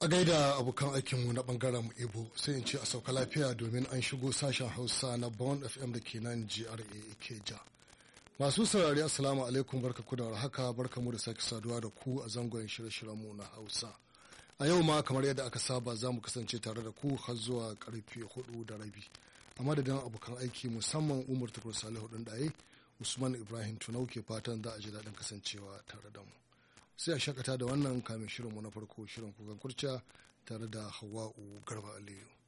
a gaida abokan aikinmu na bangaren ibo sai in ce a sauka lafiya domin an shigo sashen hausa na bond fm da ke nan gra keja masu saurari assalamu alaikum barka ku da haka barka mu da sake saduwa da ku a zangon shirye-shiryenmu na hausa a yau ma kamar yadda aka saba za mu kasance tare da ku har zuwa karfe hudu da rabi a madadin abokan aiki musamman umar tukur salihu ɗin ɗaye usman ibrahim tunau ke fatan za a ji daɗin kasancewa tare da mu sai a shakata da wannan kamin shirinmu na farko shirin kukan kurciya tare da hawa'u garba aliyu